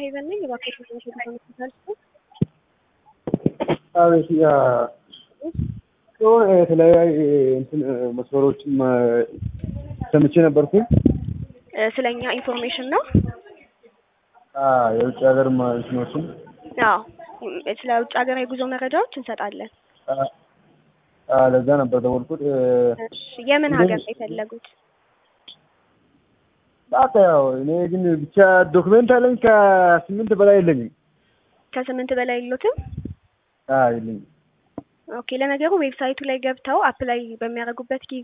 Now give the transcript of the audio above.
ሄቨን ነኝ። እባክዎት ትንሽ ሆስፒታል አቤት ያ የሆነ የተለያዩ እንትን መስመሮችን ሰምቼ ነበርኩኝ። ስለኛ ኢንፎርሜሽን ነው። የውጭ ሀገር እንትኖችን አዎ ስለ ውጭ ሀገር የጉዞ መረጃዎች እንሰጣለን። ለዛ ነበር ደወልኩት። እሺ የምን ሀገር ነው የፈለጉት? በቃ ያው እኔ ግን ብቻ ዶክሜንት አለኝ ከስምንት በላይ የለኝም። ከስምንት በላይ የሉትም? አዎ የለኝም። ኦኬ ለነገሩ ዌብሳይቱ ላይ ገብተው አፕላይ በሚያደርጉበት ጊዜ